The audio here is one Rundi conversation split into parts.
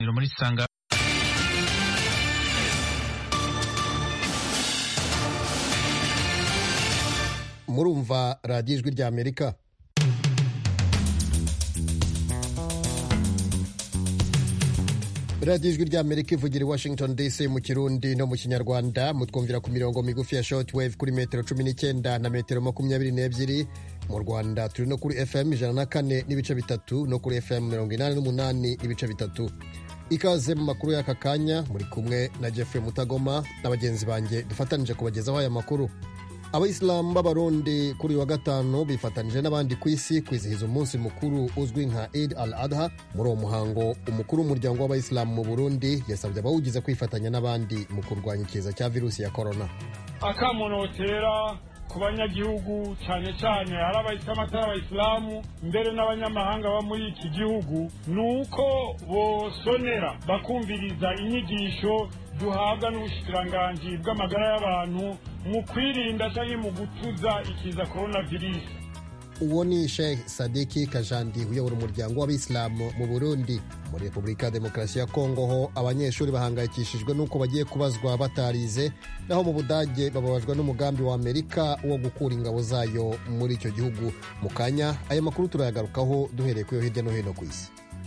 muri sanga murumva radiyo ijwi rya amerika radiyo ijwi rya amerika ivugira i washington dc mu kirundi no mu kinyarwanda mutwumvira ku mirongo migufi ya shortwave kuri metero cumi n'icyenda na metero makumyabiri n'ebyiri mu rwanda turi no kuri fm ijana na kane n'ibice bitatu no kuri fm mirongo inani n'umunani n'ibice bitatu ikaze mu makuru y'aka kanya muri kumwe na jeffrey mutagoma na bagenzi banjye dufatanije kubagezaho aya makuru abayisilamu b'abarundi kuri uyu wa gatanu bifatanije n'abandi ku isi kwizihiza umunsi mukuru uzwi nka id al adha muri uwo muhango umukuru w'umuryango w'abayisilamu mu burundi yasabye abawugize kwifatanya n'abandi mu kurwanya ikiza cya virusi ya korona akamunotera ku banyagihugu cyane cyane hari abayisilamu atari abayisilamu mbere n'abanyamahanga baba muri iki gihugu ni uko bosonera bakumviriza inyigisho duhabwa n'ubushikiranganji bw'amagara y'abantu mu kwirinda cyangwa mu gutuza ikiza korona virusi uwo ni sheikh sadiki kajandi uyobora umuryango w'abayisilamu mu burundi muri repubulika ya demokarasi ya kongo ho abanyeshuri bahangayikishijwe n'uko bagiye kubazwa batarize naho mu budage bababajwe n'umugambi wa amerika wo gukura ingabo zayo muri icyo gihugu mu kanya aya makuru turayagarukaho duhereye ku yo hirya no hino ku isi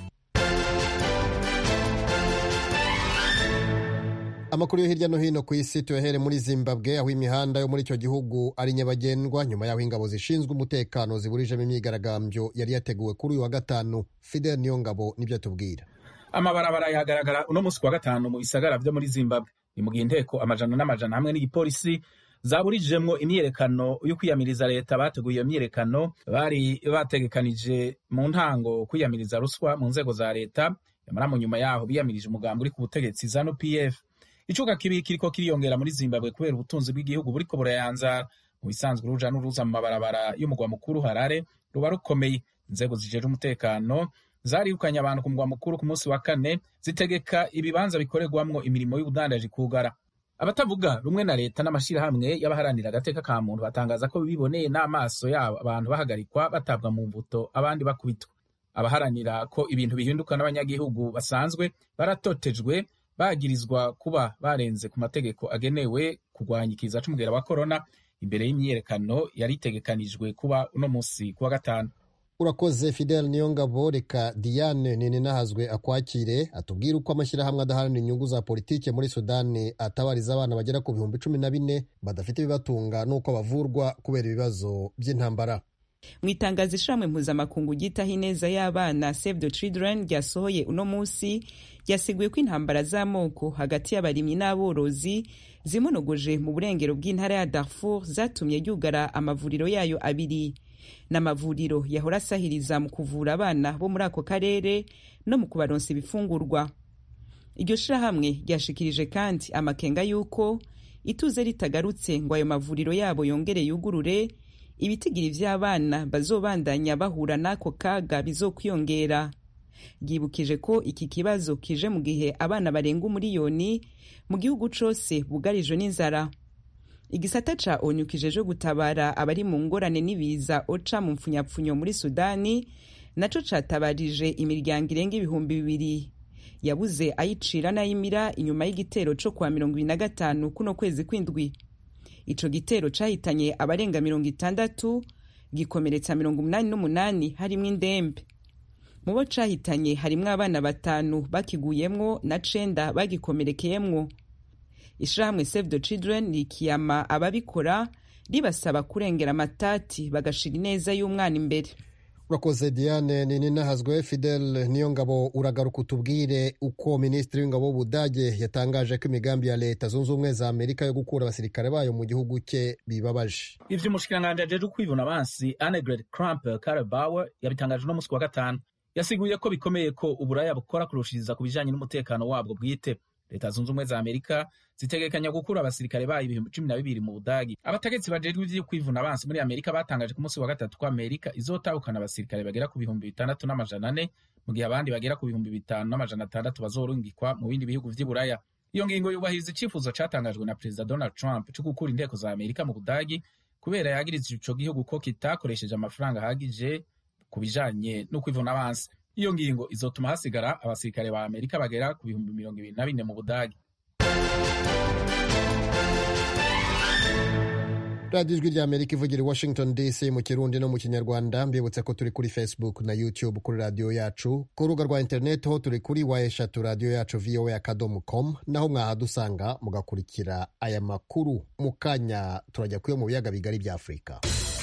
amakuru yo hirya no hino ku isi tuyahere muri zimbabwe aho imihanda yo muri icyo gihugu ari nyabagendwa nyuma y'aho ingabo zishinzwe umutekano ziburijemo imyigaragambyo yari yateguwe kuri uyu wa gatanu fidel niyongabo nibyo atubwira amabarabara yagaragara uno munsi ku wa gatanu mu bisagara byo muri zimbabwe ni mu gihe inteko amajana n'amajana hamwe n'igipolisi zaburijemwo imyiyerekano yo kwiyamiriza leta bateguye iyo myiyerekano bari bategekanije mu ntango kwiyamiriza ruswa mu nzego za leta nyamara mu nyuma yaho biyamirije umugambi uri ku butegetsi zanu pf icuka kibi kiriko kiriyongera muri zimbabwe kubera ubutunzi bw'igihugu buriko burayanzara mu bisanzwe uruja n'uruza mu mabarabara y'umugwa mukuru harare ruba rukomeye inzego zijeje umutekano zarihukanye abantu ku mugwa mukuru ku munsi wa kane zitegeka ibibanza bikorerwamwo imirimo y'ubudandaji kugara abatavuga rumwe na leta n'amashirahamwe y'abaharanira agateka ka muntu batangaza ko biboneye n'amaso yabo abantu bahagarikwa batabwa mu mbuto abandi bakubitwa abaharanira ko ibintu bihinduka n'abanyagihugu basanzwe baratotejwe bagirizwa kuba barenze ku mategeko agenewe kurwanya ikiza c'umugera wa korona imbere y'imyiyerekano yari itegekanijwe kuba uno munsi kuwa gatanu urakoze fidel niyongabo reka diane ninahazwe akwakire atubwire uko amashyirahamwe adaharanira inyungu za politike muri sudani atabariza abana bagera ku bihumbi cumi na bine badafite ibibatunga n'uko bavurwa kubera ibibazo by'intambara mu itangazo ishamwe mpuzamakungu ryitaho ineza y'abana save the children ryasohoye uno munsi ryasiguye ko intambara z'amoko hagati y'abarimyi n'aborozi zimonogoje mu burengero bw'intara ya darfur zatumye yugara amavuriro yayo abiri n'amavuriro yahora asahiriza mu kuvura abana bo muri ako karere no mu kubaronsa ibifungurwa iryo shirahamwe ryashikirije kandi amakenga y'uko ituze ritagarutse ngo ayo mavuriro yabo yongere yugurure ibitigiri vy'abana bazobandanya bahura n'ako kaga bizokwiyongera ryibukije ko iki kibazo kije mu gihe abana barenga umuriyoni mu gihugu cose bugarijwe n'inzara igisata ca onu kijeje gutabara abari mu ngorane n'ibiza oca mu mpfunyapfunyo muri sudani naco catabarije imiryango irenga ibihumbi bibiri yabuze ayicira n'ayimira inyuma y'igitero co kwa mirongo ibiri na gatanu kuno kwezi kw'indwi ico gitero cahitanye abarenga mirongo itandatu gikomeretsa mirongo umunani n'umunani harimwo indembe mu bo cahitanye harimwo abana batanu bakiguyemwo na cenda bagikomerekeyemwo ishirahamwe save the children rikiyama ababikora ribasaba kurengera amatati bagashira ineza y'umwana imbere urakoze diane nini nahazwe fidel niyo ngabo uragaruka utubwire uko minisitiri w'ingabo w'ubudage yatangaje ko imigambi ya leta zunze ubumwe za amerika yo gukura abasirikare bayo mu gihugu cye bibabaje ivyo umushikiranganji ajeje kwivuna abansi annegret kramp karabauer yabitangaje uno munsi wa gatanu yasiguye ko bikomeye ko uburaya bukora kurushiriza ku bijanye n'umutekano wabwo bwite leta zunze ubumwe za amerika zitegekanya gukura abasirikare bayo ibihumbi cumi na bibiri mu budagi abategetsi bajejwe ivyo kwivuna abansi muri amerika batangaje ku munsi wa gatatu ko amerika izotahukana abasirikare bagera ku bihumbi bitandatu n'amajana ane mu gihe abandi bagera ku bihumbi bitanu n'amajana atandatu bazorungikwa mu bindi bihugu vy'i buraya iyo ngingo yubahiriza icifuzo catangajwe na perezida donald trump co gukura inteko za amerika mu budagi kubera yagiriza ico gihugu ko kitakoresheje amafaranga ahagije ku bijanye no kwivuna abansi iyo ngingo izotuma hasigara abasirikare ba amerika bagera ku bihumbi mirongo ibiri na bine mu budagi radiyo ijwi rya amerika ivugira i washington dc mu kirundi no mu kinyarwanda mbibutse ko turi kuri facebook na youtube kuri radiyo yacu ku rubuga rwa interineti ho turi kuri wa eshatu radiyo yacu voa akadomo com naho mwahadusanga mugakurikira aya makuru mu kanya turajya kuyo mu biyaga bigari bya afurika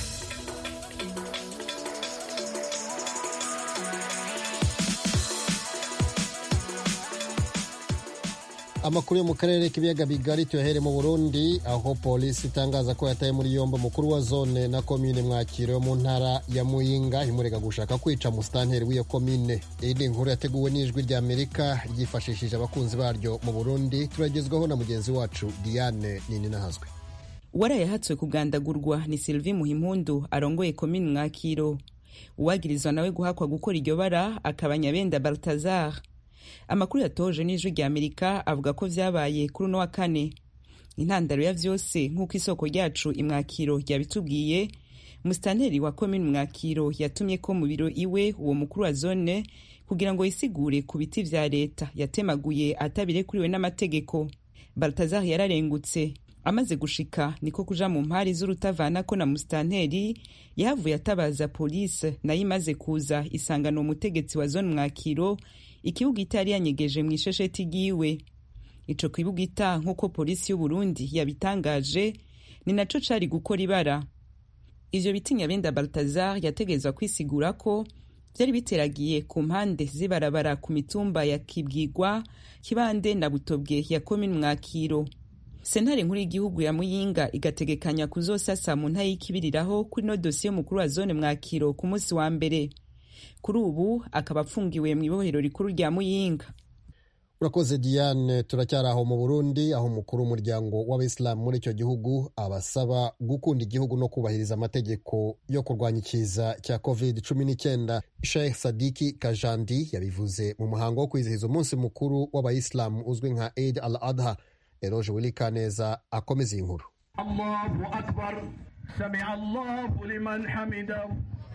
amakuru yo mu karere k'ibiyaga bigari tuyahere mu burundi aho polisi itangaza ko yataye muri yombi umukuru wa zone na komine mwakiro yo mu ntara ya muyinga imurega gushaka kwica musitanteri w'iyo komine iyi ni inkuru yateguwe n'ijwi rya amerika ryifashishije abakunzi baryo mu burundi turagezwaho na mugenzi wacu diane nininahazwe uwarayahatswe kugandagurwa ni sylvie muhimpundu arongoye komine mwakiro uwagirizwa nawe guhakwa gukora iryo bara akaba nyabenda baltazar amakuru yatoje n'ijwi rya amerika avuga ko vyabaye kuri uno wa kane intandaro ya vyose nk'uko isoko ryacu imwakiro ryabitubwiye musitanteri wa komini mwakiro yatumye ko mu biro iwe uwo mukuru wa zone kugira ngo yisigure ku biti vya leta yatemaguye atabirekuriwe n'amategeko baltazar yararengutse amaze gushika niko kuja mu mpari z'urutavanako na musitanteri yahavuye atabaza polisi nayo imaze kuza isangana umutegetsi wa zone mwakiro ikibugita yari yanyegeje mu ishesheti ryiwe ico kibugita nk'uko polisi y'uburundi yabitangaje ni naco cari gukora ibara ivyo biti nyabenda baltazar yategerezwa kwisigura ko vyari biteragiye ku mpande z'ibarabara ku mitumba ya kibwigwa kibande na butobwe ya komini mwakiro sentare nkuru y'igihugu ya muyinga igategekanya kuzosasa mu nta y'ikibiriraho kuri no dosiye y'umukuru wa zone mwakiro ku munsi wa mbere kuri ubu akaba apfungiwe mu ibohero rikuru rya muyinga urakoze diane turacyari aho mu burundi aho umukuru w'umuryango w'abayisilamu muri icyo gihugu abasaba gukunda igihugu no kubahiriza amategeko yo kurwanya ikiza cya covid cumi n'icyenda sheikh sadiki kajandi yabivuze mu muhango wo kwizihiza umunsi mukuru w'abayisilamu uzwi nka eid al adha eroje wilikaneza akomeza iyi nkuru allahu akbar samia allahu liman hamidahu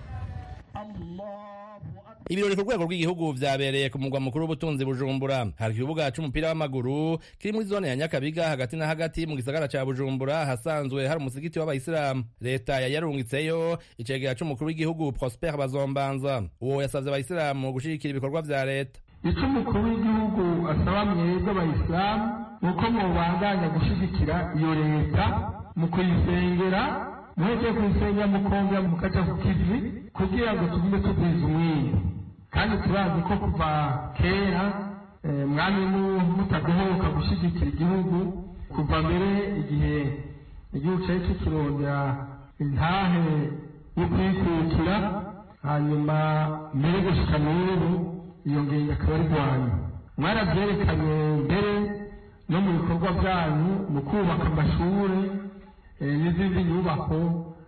ibirori ku rwego rw'igihugu vyabereye ku mugwa mukuru w'ubutunzi bujumbura hari ikibuga c'umupira w'amaguru kiri muri zone ya nyakabiga hagati na hagati mu gisagara ca bujumbura hasanzwe hari umusigiti w'abayisilamu leta yari yarungitseyo icegera c'umukuru w'igihugu prosper bazombanza uwo yasavye abayisilamu gushigikira ibikorwa vya leta ico umukuru w'igihugu asaba mwebwe abayisilamu ni uko mubandanya gushigikira iyo leta mu kuyisengera muheze kuyisengera mukongera mukaja ku kivi kugira ngo tugume tugwiza umwiri kandi turazi ko kuva kera mwami mutagohoka gushyigikira igihugu kuva mbere igihe igihugu cyari kikirondera intahe yo kwikukira hanyuma mbere gushika n'ubu iyo ngingo akaba ari rwanyu mwarabyerekanye mbere no mu bikorwa byanyu mu kubaka amashuri n'izindi nyubako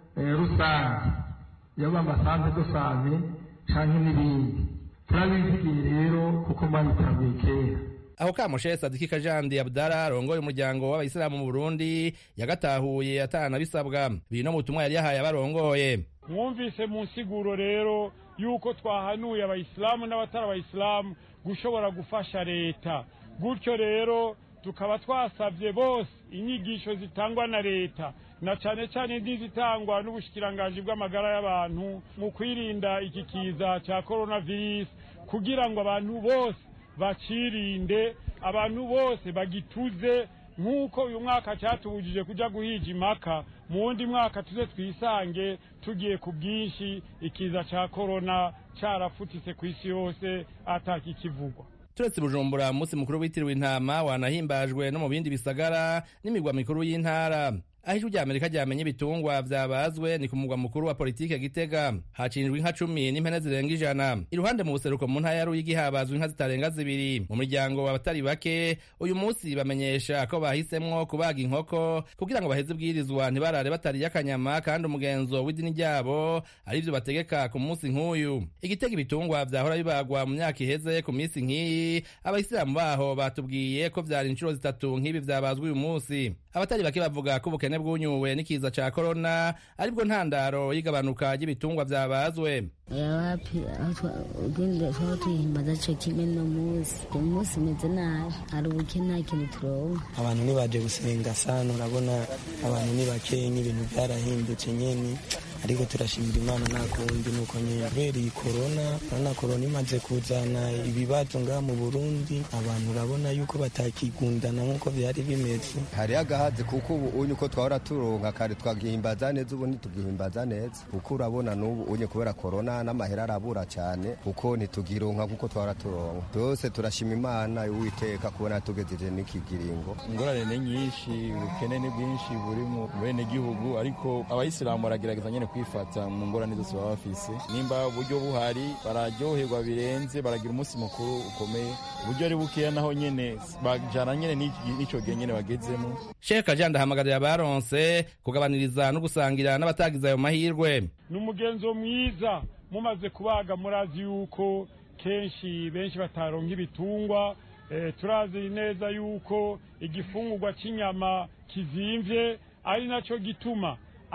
rusange yaba amasanze dusanze canke n'ibindi turabizigiye rero kuko mwabitabuye kera aho kamushe sadiki kajandi abdara arongoye umuryango w'abayisilamu mu burundi yagatahuye atanabisabwa biri no mu butumwa yari yahaye abarongoye mwumvise mu nsiguro rero yuko twahanuye abayisilamu n'abatari abayisilamu gushobora gufasha leta gutyo rero tukaba twasabye bose inyigisho zitangwa na leta na cyane cyane n'izitangwa n'ubushikiranganji bw'amagara y'abantu mu kwirinda iki kiza cya coronavirus kugira ngo abantu bose bacirinde abantu bose bagituze nk'uko uyu mwaka cyatubujije kujya guhija impaka mu wundi mwaka tuze twisange tugiye ku bwinshi ikiza cya korona cyarafutitse ku isi yose atakikivugwa turetse bujumbura umunsi mukuru witiriwe intama wanahimbajwe no mu bindi bisagara n'imigwa mikuru y'intara aho ijwi rya amerika ryamenye ibitungwa vyabazwe ni ku mugwa mukuru wa politike gitega hacinjwe inka cumi n'impene zirenga ijana iruhande mu buseruko mu ntara ya ruyigi habazwe inka zitarenga zibiri mu muryango abatari bake uyu munsi bamenyesha ko bahisemwo kubaga inkoko kugira ngo baheze ibwirizwa ntibarare batariye akanyama kandi umugenzo w'idini ryabo arivyo bategeka ku munsi nk'uyu igitega ibitungwa vyahora bibagwa mu myaka iheze ku minsi nk'iyi abayisilamu baho batubwiye ko vyari inshuro zitatu nk'ibi vyabazwe uyu munsi abatari bake bavuga ko ubukene ubukene bwunyuwe n'ikiza ca korona aribwo ntandaro y'igabanuka ry'ibitungwa vyabazwe wapi ugende twaba tuyihimbaza co kimwe no musi uyu musi umeze nabi hari ubukene nta kintu turonka abantu ntibaje gusenga sana urabona abantu ni bakeyi n'ibintu byarahindutse nyene ariko turashimira imana nta kundi nuko nyene kubera iyi korona urabona korona imaze kuzana ibibazo ngaha mu burundi abantu urabona yuko batakigundana nk'uko byari bimeze hari agahazi kuko ubu unye uko twahora turonka kare twagihimbaza neza ubu ntitugihimbaza neza kuko urabona n'ubu unye kubera korona n'amahera arabura cyane kuko ntitugironka kuko twahora turonka byose turashima imana uwiteka kubona tugejeje n'iki kiringo ingorane ni nyinshi ubukene ni bwinshi buri mu bene gihugu ariko abayisilamu baragerageza nyene kwifata mu ngorane zose baba bafise nimba uburyo buhari bararyoherwa birenze baragira umunsi mukuru ukomeye uburyo ari bukeya naho nyene bajana nyene n'ico gihe nyene bagezemo sheka jean ndahamagarira abaronse kugabaniriza no gusangira n'abatagize ayo mahirwe ni umugenzo mwiza mumaze kubaga murazi yuko kenshi benshi bataronka ibitungwa eh, turazi neza yuko igifungurwa cy'inyama kizimvye ari naco gituma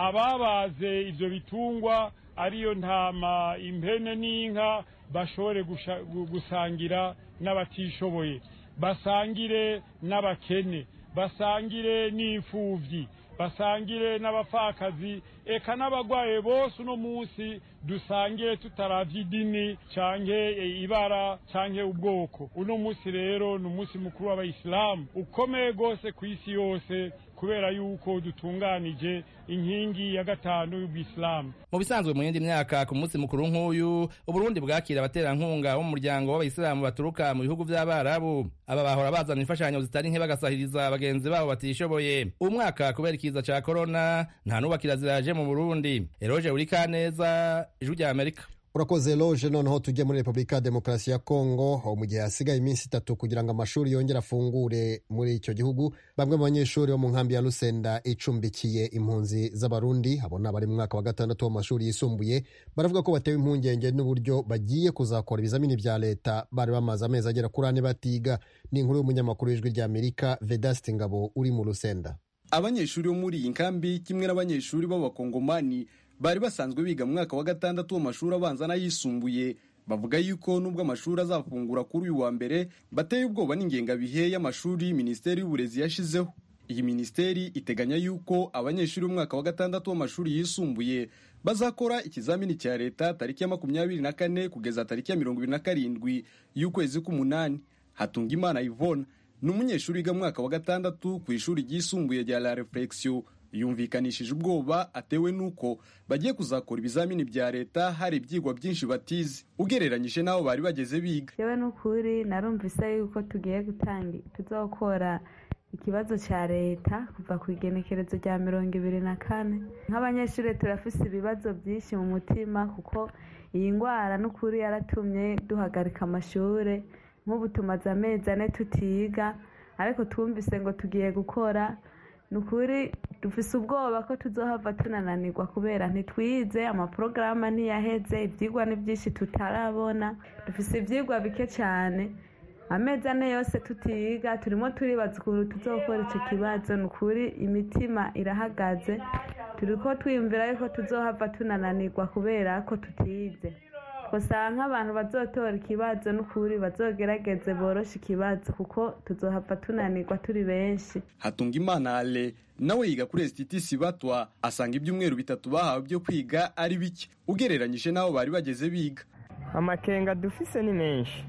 ababaze ivyo bitungwa ariyo ntama impene n'inka bashobore gusangira n'abatishoboye basangire n'abakene basangire n'imfuvyi basangire n'abapfakazi eka n'abagwaye bose uno munsi dusangire tutaravye idini canke ibara canke ubwoko uno munsi rero ni umunsi mukuru w'abayisilamu ukomeye rwose ku isi yose kubera yuko dutunganije inkingi ya gatanu y'ubwisilamu mu bisanzwe mu yindi myaka ku munsi mukuru nk'uyu uburundi bwakira abaterankunga bo mu muryango w'abayisilamu baturuka mu bihugu vy'abarabu aba bahora bazana imfashanyo zitari nke bagasahiriza bagenzi babo batishoboye uwu mwaka kubera ikiza ca korona nta n'ubakira ziraje mu burundi eroje urikaneza ijwi rya amerika urakoze loje noneho tujye muri repubulika ya demokarasi ya kongo aho mu gihe hasigaye iminsi itatu kugira ngo amashuri yongere afungure muri icyo gihugu bamwe mu banyeshuri bo mu nkambi ya rusenda icumbikiye impunzi z'abarundi abona bari mu mwaka wa gatandatu w'amashuri yisumbuye baravuga ko batewe impungenge n'uburyo bagiye kuzakora ibizamini bya leta bari bamaze amezi agera kuri ane batiga ni inkuru y'umunyamakuru w'ijwi rya amerika vedasiti ngabo uri mu rusenda abanyeshuri bo muri iyi nkambi kimwe n'abanyeshuri b'abakongomani bari basanzwe biga mu mwaka wa gatandatu w'amashuri abanza n'ayisumbuye bavuga yuko nubwo amashuri azafungura kuri uyu wa mbere bateye ubwoba n'ingengabihe y'amashuri minisiteri y'uburezi yashizeho iyi minisiteri iteganya yuko abanyeshuri b'umwaka wa gatandatu w'amashuri yisumbuye bazakora ikizamini cya leta tariki ya makumyabiri na kane kugeza tariki ya mirongo ibiri na karindwi y'ukwezi k'umunani hatunga imana ivona ni umunyeshuri wiga mu mwaka wa gatandatu ku ishuri ryisumbuye rya la reflexion yumvikanishije ubwoba atewe n'uko bagiye kuzakora ibizamini bya leta hari ibyigwa byinshi batize ugereranyije n'aho bari bageze biga yewe n'ukuri narumvise yuko tugiye gutanga tuzokora ikibazo cya leta kuva ku igenekerezo rya mirongo ibiri na kane nk'abanyeshuri turafise ibibazo byinshi mu mutima kuko iyi ndwara n'ukuri yaratumye duhagarika amashuri nk'ubu tumaze amezi ane tutiga ariko twumvise ngo tugiye gukora ni ukuri dufise ubwoba ko tuzohava tunananirwa kubera ntitwize amaporogaramu ntiyaheze ibyigwa ni byinshi tutarabona dufise ibyigwa bike cyane amezi ane yose tutiga turimo turibaza ukuntu tuzokora icyo kibazo ni ukuri imitima irahagaze turi ko twiyumvira yuko tuzohava tunananirwa kubera ko tutize gusa nk'abantu bazotora ikibazo n'ukuri bazogerageze boroshe ikibazo kuko tuzohava tunanirwa turi benshi hatunga imana ale nawe yiga kuri esititisi batwa asanga ibyumweru bitatu bahawe byo kwiga ari bike ugereranyije n'aho bari bageze biga amakenga dufise ni menshi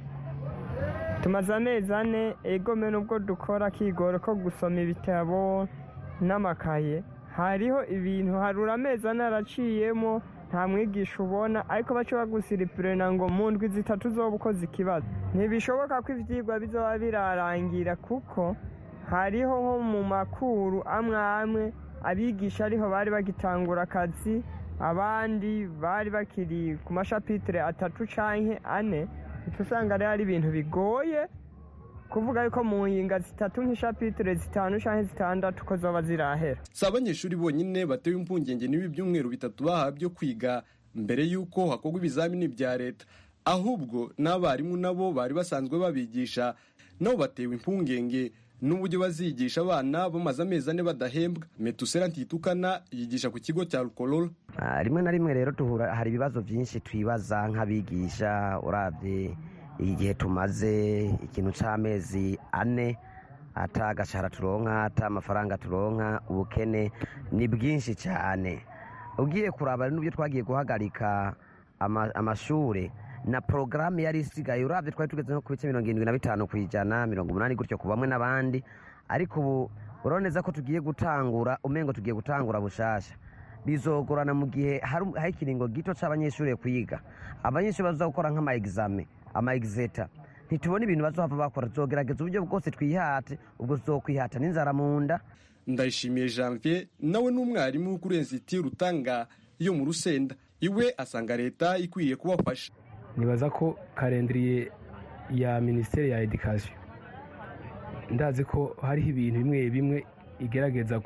tumaze amezi ane egome nubwo dukora akigoro ko gusoma ibitabo n'amakaye hariho ibintu harura amezi ane araciyemo nta mwigisha ubona ariko baca bagusiripurena ngo mu ndwi zitatu zoba ukoze ikibazo ntibishoboka ko ibyigwa bizoba birarangira kuko hariho nko mu makuru amwe amwe abigisha ariho bari bagitangura akazi abandi bari bakiri ku mashapitire atatu canke ane uca usanga rero ari ibintu bigoye kuvuga yuko mu nginga zitatu nk'ishapitire zitanu canke zitandatu ko zoba zirahera si abanyeshuri bonyine batewe impungenge n'ibi byumweru bitatu bahawe byo kwiga mbere y'uko hakorwa ibizamini bya leta ahubwo n'abarimu nabo bari basanzwe babigisha nabo batewe impungenge n'uburyo bazigisha abana bamaze amezi ane badahembwa metusera ntitukana yigisha ku kigo cya rukorora rimwe na rimwe rero duhura hari ibibazo byinshi twibaza nk'abigisha urabye igihe tumaze ikintu cy'amezi ane ata agashahara turonka ata amafaranga turonka ubukene ni bwinshi cyane ugiye kuraba n'ubyo twagiye guhagarika amashuri na porogaramu yari isigaye urabye twari tugeze nko ku bice mirongo irindwi na bitanu ku ijana mirongo umunani gutyo ku bamwe n'abandi ariko ubu urabona neza ko tugiye gutangura umengo tugiye gutangura bushasha bizogorana mu gihe hari ikiringo gito cy'abanyeshuri kwiga abanyeshuri baza gukora nk'ama egizame ama egizeta ntitubone ibintu bazohava bakora tuzogerageza uburyo bwose twihate ubwo tuzokwihata n'inzara mu nda ndayishimiye janvier nawe n'umwarimu kuri ensiti rutanga yo mu rusenda iwe asanga leta ikwiye kubafasha nibaza ko karendiriye ya minisiteri ya edikasiyo ndazi ko hariho ibintu bimwe bimwe igerageza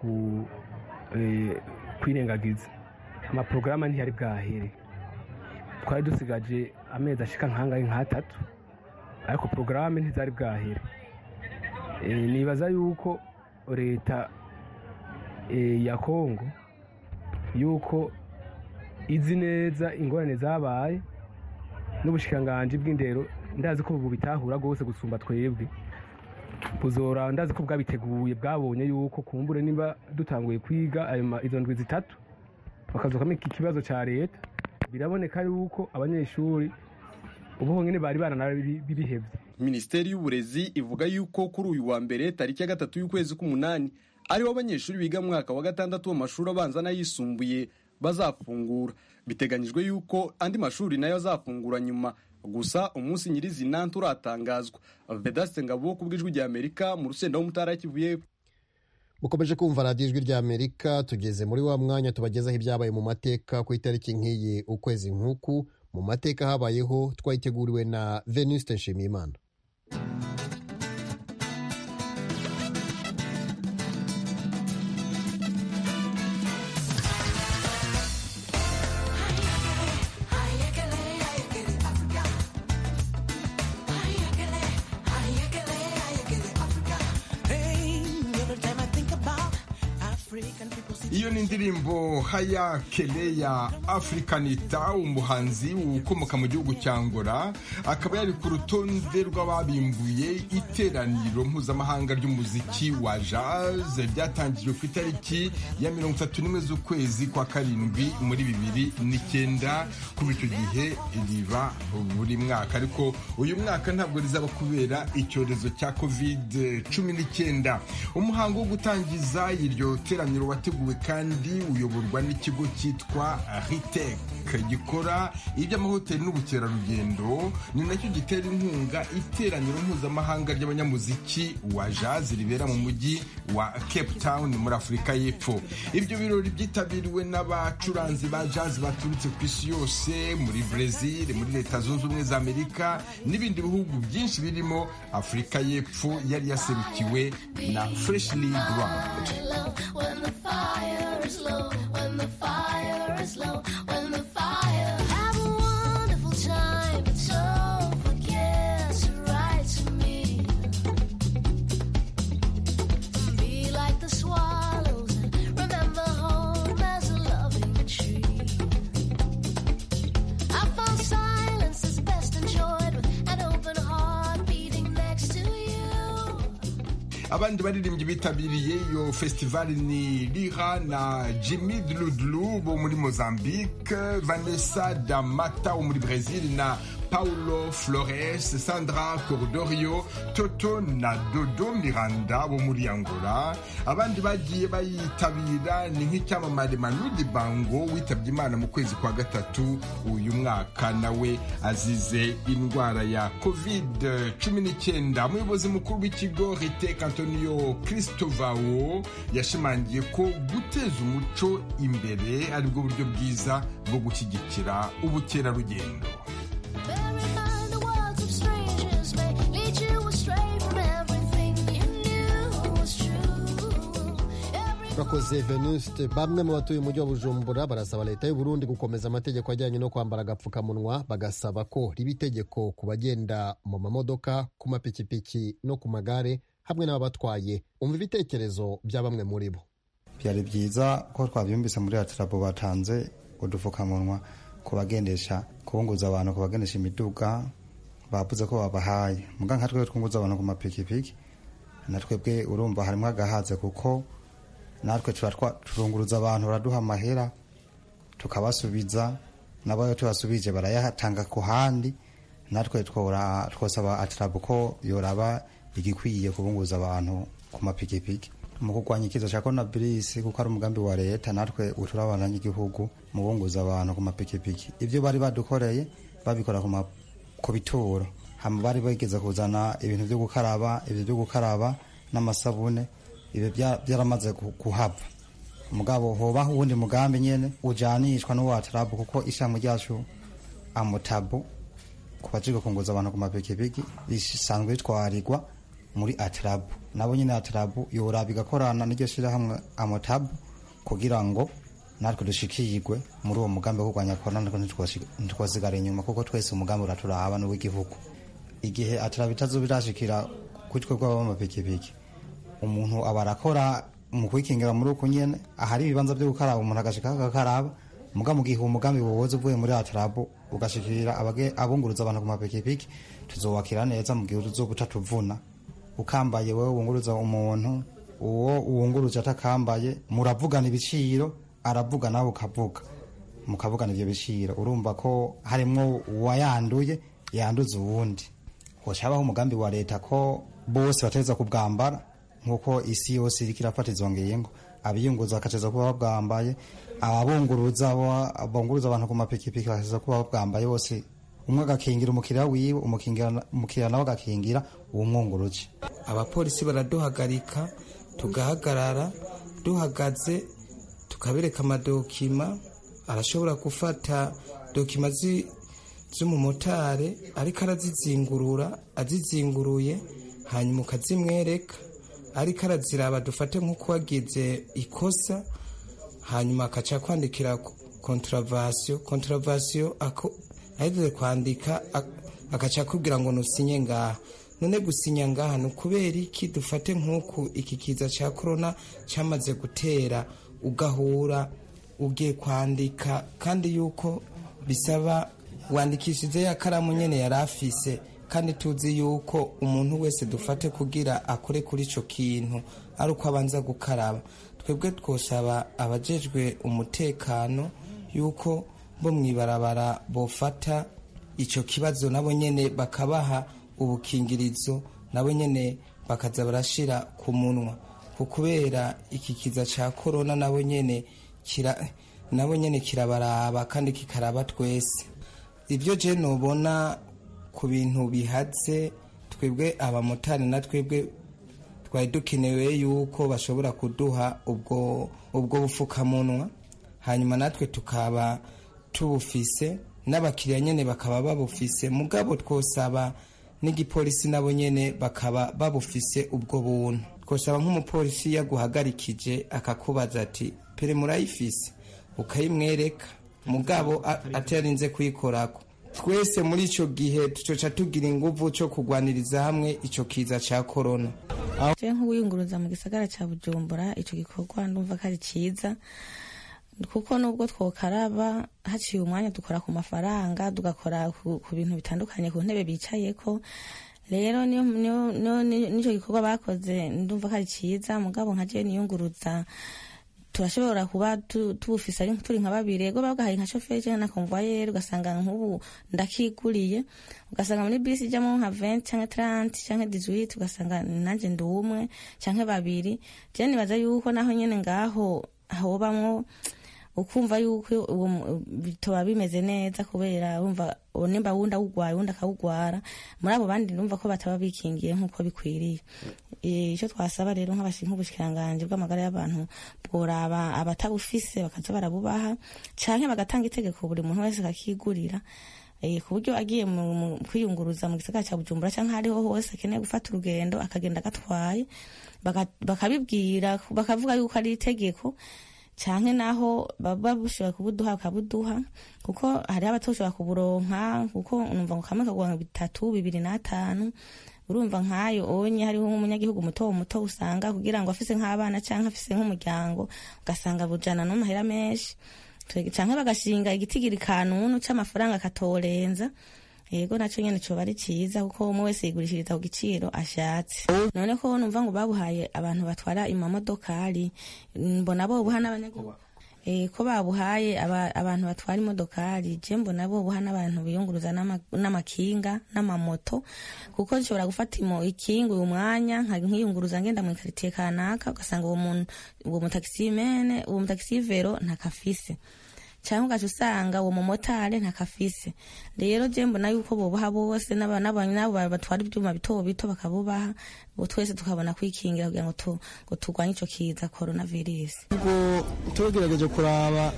kwirengagiza amaporogaramu ntiyari bwahere twari dusigaje amezi ashika nk'angahe nk'atatu ariko porogaramu ntizari bwahere nibaza yuko leta ya kongo yuko izi neza ingorane zabaye n'ubushikiranganji bw'indero ndazi ko ubu bitahura rwose gusumba twebwe buzora ndazi ko bwabiteguye bwabonye yuko kumbure niba dutanguye kwiga izo ndwi zitatu bakazukamo iki kibazo cya leta biraboneka yuko abanyeshuri ubu honyine bari baranabibihebye minisiteri y'uburezi ivuga yuko kuri uyu wa mbere tariki ya gatatu y'ukwezi k'umunani ariho abanyeshuri biga mu mwaka wa gatandatu w'amashuri abanza n'ayisumbuye bazafungura biteganyijwe yuko andi mashuri nayo azafungura nyuma gusa umunsi nyirizina nturatangazwa vedaste ngabo ku bw'ijwi rya amerika mu rusenda w'umutara kivuye mukomeje kumva radiyo ijwi rya amerika tugeze muri wa mwanya tubagezaho ibyabaye mu mateka ku itariki nk'iyi ukwezi nk'uku mu mateka habayeho twayiteguriwe na venuste nshimiyimana iyo ni indirimbo haya keleya afurikanita umuhanzi ukomoka mu gihugu cya ngora akaba yari ku rutonde rw'ababimbuye iteraniro mpuzamahanga ry'umuziki wa jazz ryatangijwe ku itariki ya mirongo itatu n'imwe z'ukwezi kwa karindwi muri bibiri n'icyenda kuba icyo gihe riba buri mwaka ariko uyu mwaka ntabwo rizaba kubera icyorezo cya covid cumi n'icyenda umuhango wo gutangiza iryo teraniro wateguwe kandi uyoborwa n'ikigo cyitwa ritek gikora iby'amahoteli n'ubukerarugendo ni nacyo gitera inkunga iteraniro mpuzamahanga ry'abanyamuziki wa jazz ribera mu mujyi wa cape town muri afurika y'epfo ibyo birori byitabiriwe n'abacuranzi ba jazz baturutse ku isi yose muri brezil muri leta zunze ubumwe za amerika n'ibindi bihugu byinshi birimo afurika y'epfo yari yaserukiwe na freshly ground fire is low, when the fire is low, when the fire. Have a wonderful time, but don't forget to write to me. Be like the swallows and remember home as a loving tree. I found silence is best enjoyed with an open heart beating next to you. abandi baririmbyi bitabiriye iyo festival ni lira na jimmy dludlu bo muri mozambique vanessa damata wo muri brazil na paulo flores sandra cordorio toto na dodo miranda bo muri angola abandi bagiye bayitabira ni nk'icyamamare manudi bango witabye imana mu kwezi kwa gatatu uyu mwaka nawe azize indwara ya covid cumi n'icyenda umuyobozi mukuru w'ikigo riteka antonio christovao yashimangiye ko guteza umuco imbere aribwo buryo bwiza bwo gushyigikira ubukerarugendo Bear in mind the words of strangers may lead you astray from everything you knew was true. Every urakoze venuste bamwe mu batuye umujyi wa bujumbura barasaba leta y'u Burundi gukomeza amategeko ajyanye no kwambara agapfukamunwa bagasaba ko riba itegeko ku bagenda mu mamodoka ku mapikipiki no ku magare hamwe n'ababatwaye umva ibitekerezo bya bamwe muri bo byari byiza ko twabyumvise muri atirabo batanze udupfukamunwa ku bagendesha kubunguza abantu ku bagendesha imiduga bavuze ko babahaye muga nka twebwe twunguza abantu ku mapikipiki na twebwe urumva harimo agahaze kuko natwe turunguruza abantu baraduha amahera tukabasubiza nabo iyo tubasubije barayatanga ku handi natwe twosaba atirabu ko yoraba igikwiye kubunguza abantu ku mapikipiki mu kurwanya ikiza cya coronavirus kuko ari umugambi wa leta natwe uturabana n'igihugu mu bunguza abantu ku mapikipiki ibyo bari badukoreye babikora ku bituro hama bari bageze kuzana ibintu byo gukaraba ibyo byo gukaraba n'amasabune ibyo byaramaze kuhava mugabo hoba uwundi mugambi nyene ujanishwa n'uwatarabu kuko ishami ryacu amutabu ku bajiga kunguza abantu ku mapikipiki risanzwe ritwarirwa muri atarabu nabo nyine atarabu yoraba igakorana n'iryo shirahamwe amutabu kugira ngo natwe dushikirwe muri uwo mugambi wo kurwanya korona natwe ntitwasigara inyuma kuko twese umugambi uraturaba n'uw'igihugu igihe atarabu itazoba irashikira kuri twe bw'abamapikipiki umuntu aba arakora mu kwikingira muri uku nyene ahari ibibanza byo gukaraba umuntu agashika agakaraba muga mu gihe umugambi wowoza uvuye muri atarabu ugashikira abunguruza abantu ku mapikipiki tuzobakira neza mu gihe uzoba utatuvuna ukambaye wewe wunguruza umuntu uwo uwunguruje atakambaye muravugana ibiciro aravuga nawe ukavuga mukavugana ivyo biciro urumva ko harimwo uwayanduye yanduza uwundi hocabaho umugambi wa leta ko bose bategeza kubwambara nk'uko isi yose iriko irafata izo ngingo abiyunguza bakateza kuba babwambaye ababunguruza bunguruza abantu ku mapikipiki bakateza kuba babwambaye bose umwe agakingira umukiriya wiwe umukiriya nawe agakingira uwumwunguruje abapolisi baraduhagarika tugahagarara duhagaze tukabereka amadokima arashobora gufata dokima z'umumotari ariko arazizingurura azizinguruye hanyuma ukazimwereka ariko araziraba dufate nk'uko wagize ikosa hanyuma akaca kwandikira kontaravasiyo kontaravasiyo ahejeje kwandika agaca akubwira ngo nusinye ngaha none gusinya ngaha ni ukubera iki dufate nk'uku iki kiza cya korona cyamaze gutera ugahura ugiye kwandika kandi yuko bisaba wandikishije ya karamu nyine yari afise kandi tuzi yuko umuntu wese dufate kugira akore kuri icyo kintu ari uko abanza gukaraba twebwe twosaba abajejwe umutekano yuko bo mu ibarabara bofata icyo kibazo nabo nyine bakabaha ubukingirizo nabo nyine bakaza barashira ku munwa kubera iki kiza cya korona nabo nyine nabo nyine kirabaraba kandi kikaraba twese ibyo je nubona ku bintu bihatse twebwe abamotari na twebwe twari dukenewe yuko bashobora kuduha ubwo ubwo bufukamunwa hanyuma natwe tukaba tubufise n'abakiriya nyine bakaba babufise mugabo twosaba n'igipolisi nabo nyine bakaba babufise ubwo buntu twosaba nk'umupolisi yaguhagarikije akakubaza ati pere murayifise ukayimwereka mugabo atarinze kuyikorako twese muri icyo gihe tucoca tugira inguvu cyo kurwaniriza hamwe icyo kiza cya korona je nk'uwiyunguruza mu gisagara cya bujumbura icyo gikorwa ndumva ko ari cyiza kuko nubwo twokaraba haciye umwanya dukora ku mafaranga tugakora ku bintu bitandukanye ku ntebe bicayeko rero n'icyo gikorwa bakoze ndumva ko ari cyiza mugabo nka je niyunguruza turashobora kuba tubufise ari turi nka babiri ego bagahaye nka shoferi cyangwa na konvoyeri ugasanga nk'ubu ndakiguriye ugasanga muri bisi ijyamo nka 20 cyangwa 30 cyangwa 18 ugasanga nanjye ndi umwe cyangwa babiri je nibaza yuko naho nyene ngaho hobamwo ukumva yuko bitoba bimeze neza kubera wumva nimba wundi awugwaye wundi akawugwara muri abo bandi numva ko bataba bikingiye nk'uko bikwiriye icyo twasaba rero nk'ubushikiranganje bw'amagara y'abantu bworaba abatabufise bakaza barabubaha canke bagatanga itegeko buri muntu wese akakigurira Eh, ku buryo agiye mu mu kwiyunguruza mu gisagara cya bujumbura cyangwa ahariho hose akeneye gufata urugendo akagenda agatwaye baka- bakabibwira bakavuga yuko ari itegeko canke naho baba bushobora kubuduha bakabuduha kuko hariho abatoshobora kuburonka kuko numva ngo kamwe kagura bitatu bibiri n'atanu urumva nk'ayo onye hariho nk'umunyagihugu muto muto usanga kugira ngo afise nk'abana canke afise nk'umuryango ugasanga bujana n'amahera menshi Twe- canke bagashinga igitigiri kanunu c'amafaranga katorenza yego naco nyene coba ari ciza kuko umwe wese yigurishiriza ku giciro ashatse none ko numva ngo babuhaye abantu batwara imamodokari mbona bobuha n'abanyagihugu Eh, ko babuhaye aba- abantu batwara imodokari je mbona bobuha n'abantu biyunguruza n'ama- n'amakinga n'amamoto kuko nshobora gufata imo ikinga uyu mwanya nka- nkiyunguruza ngenda mu ikaritiye kanaka ugasanga uwo muntu uwo mutakisimene uwo mutagisivero ntakafise cyangwa ugaca usanga uwo mumotari ntakafise rero je mbona yuko bobaha bose n'aba- n'aba- n'abo batwara ibyuma bito bito bakabubaha bo twese tukabona kwikingira kugira ngo tu- ngo turwanye ico kiza coronavirus ubwo tugerageje kuraba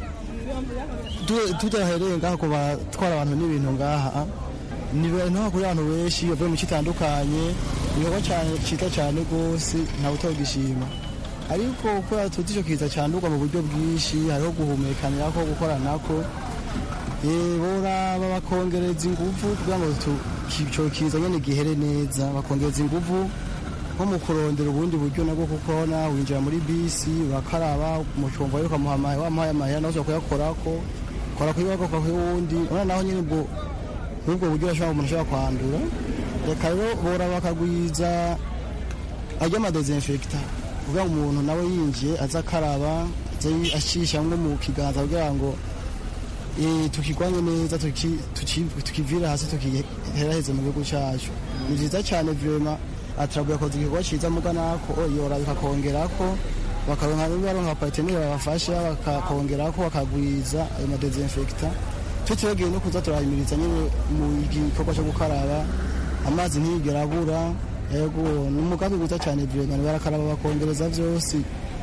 tu- tudahereye ngaha ku batwara abantu n'ibintu ngaha ni ibintu kuri abantu benshi bavuye mu kitandukanye igikorwa cyane cyiza cyane rwose ntawe utogishima ariko kubera tuzi icyo kiza cyandurwa mu buryo bwinshi hariho guhumekanira ko gukoranako Eh, boraba bakongereza ingufu kugira ngo tu- ki- ico kiza nyene gihere neza bakongereza ingufu nko mu kurondera ubundi buryo nabwo kuko na winjira muri bisi urakaraba mu cyumba ariko wamuhaye amahera nawe ushobora kuyakorako kora kuri wako kuri wundi urabona naho nyine ubwo n'ubwo buryo urashobora umuntu ashobora kwandura reka rero bora bakagwiza ajya amadezinfekita kugira ngo umuntu nawe yinjiye aze akaraba aze ashisha nko mu kiganza kugira ngo eh, tukigwanye neza tuki- tuki- tukivire hasi tukiheraheze mu gihugu cyacu ni byiza cyane vrema ataraguye akoze igikorwa cyiza muga nako yora bikakongerako bakaronka baronka partenere babafasha bakakongerako bakagwiza ayo madezinfekta tutibagiwe no kuza turahimiriza nyine mu gikorwa cyo gukaraba amazi ntiyigera abura yego ni umugambi mwiza cyane vrema barakaraba bakongereza vyose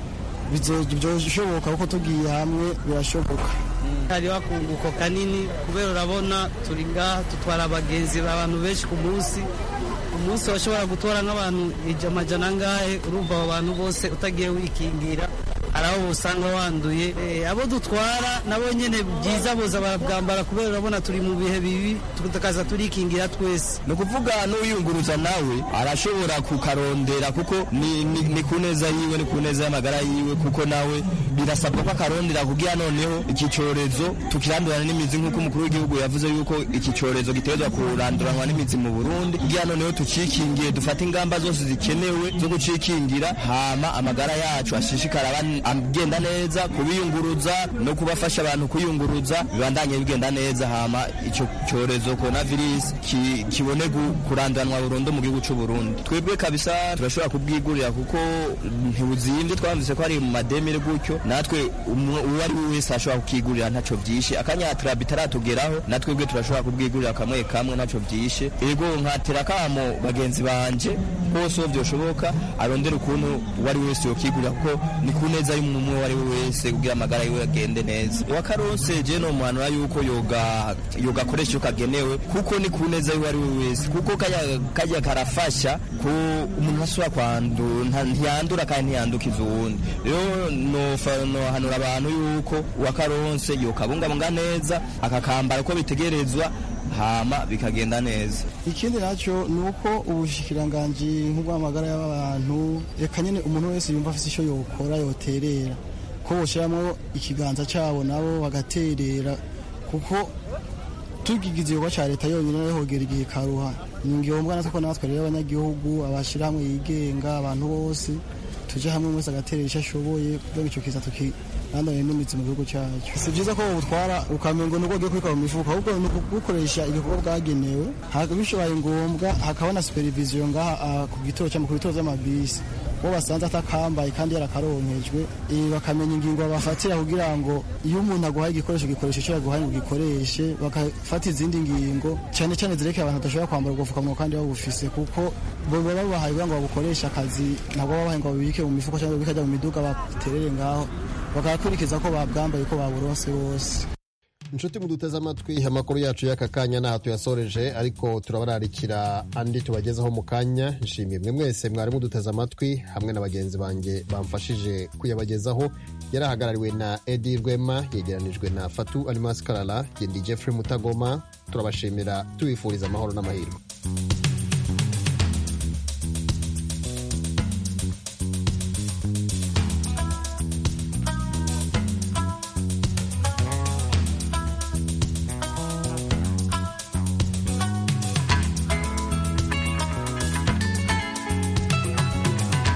bizoshoboka kuko tugiye hamwe birashoboka hariho akunguko kanini kubera urabona turi ngaha dutwara abagenzi abantu benshi ku munsi ku munsi bashobora gutora nk'abantu ija- amajana angahe urumva abo bantu bose utagiye wikingira hari aho usanga wanduye Eh, abo dutwara nabo nyene byiza boza barabwambara kubera urabona turi mu bihe bibi tukaza turikingira twese ni ukuvuga n'uyunguruza nawe arashobora kukarondera kuko ni, ni, ni ku neza yiwe ni ku neza y'amagara yiwe kuko nawe birasabwa ko akarondera kugira noneho iki cyorezo tukirandurana n'imizi nk'uko umukuru w'igihugu yavuze yuko iki cyorezo gitegerezwa kuranduranwa n'imizi mu burundi kugira noneho tucikingiye dufate ingamba zose zikenewe zo gucikingira hama amagara yacu ashishikara aba- agenda neza kubiyunguruza no kubafasha abantu kuyunguruza bibandanye bigenda neza hama icyo cyorezo coronavirus ki- kibone gu- kurandanwa burundu mu gihugu cy'u Burundi twebwe kabisa turashobora kubwigurira kuko ntibuzimvye twamvise ko ari mu mademire gutyo natwe umwe- uwo ari we wese ashobora kukigurira ntaco vyishe akanyatira bitaratugeraho natwe bwe turashobora kubwigurira kamwe kamwe ntaco vyishe ego nkatera kamo bagenzi banje bose uwo vyoshoboka arondera ukuntu uwo ari we wese yokigurira kuko ni ku neza y'umuntu uwo ari we wese kugira amagara yiwe agende neza uwakaronse je no muhanura yuko yoga yogakoresha iyo kagenewe kuko ni ku neza y'uwo ari we wese kuko kajya kajya karafasha ko umuntu ashobora kwandura nta- ntiyandura kandi ntiyandukiza uwundi rero nofa- nohanura abantu yuko uwakaronse yokabungabunga neza akakambara uko bitegerezwa hama bikagenda neza ikindi nacyo ni uko ubushikiranganji nk'ubw'amagara y'abantu reka nyine umuntu wese yumva afite icyo yokora yoterera ko boshyiramo ikiganza cyabo nabo bagaterera kuko tugigize igikorwa cya leta yonyine nayo hogera igihe karuha ni ngombwa natwe ko natwe rero abanyagihugu abashyirahamwe yigenga abantu bose tujye hamwe wese agaterera icyo ashoboye kugira ngo icyo kiza tukirandane n'imitsi mu gihugu cyacu si byiza ko butwara ukamengo nuko ugiye kubika mu mifuka ahubwo ni ukubukoresha ibikorwa bwagenewe haka- bishobaye ngombwa hakaba na supervision ngaha ah, ku gitoro cyangwa ku bitoro by'amabisi uwo basanze atakambaye kandi yarakaronkejwe eh, bakamenya ingingo bafatira kugira ngo iyo umuntu aguhaye igikoresho gikoresha icyo yaguhaye ngo gikoreshe bagafata izindi ngingo cyane cyane zerekeye abantu badashobora kwambara ubupfukamunwa kandi babufise kuko bo baba babahaye kugira ngo babukoreshe akazi ntabwo baba babahaye ngo babibike mu mifuko cyangwa babikajya mu miduga baterere ngaho bakakurikiza ko babwambaye ko baburonse bose inshuti muduteze amatwi amakuru yacu y'aka kanya ntaho tuyasoreje ariko turabararikira andi tubagezaho mu kanya nshimiye mwe mwese mwari muduteze amatwi hamwe na bagenzi banjye bamfashije kuyabagezaho yari ahagarariwe na edi rwema yegeranijwe na fatu alimasi karara gendi jeffrey mutagoma turabashimira tubifuriza amahoro n'amahirwe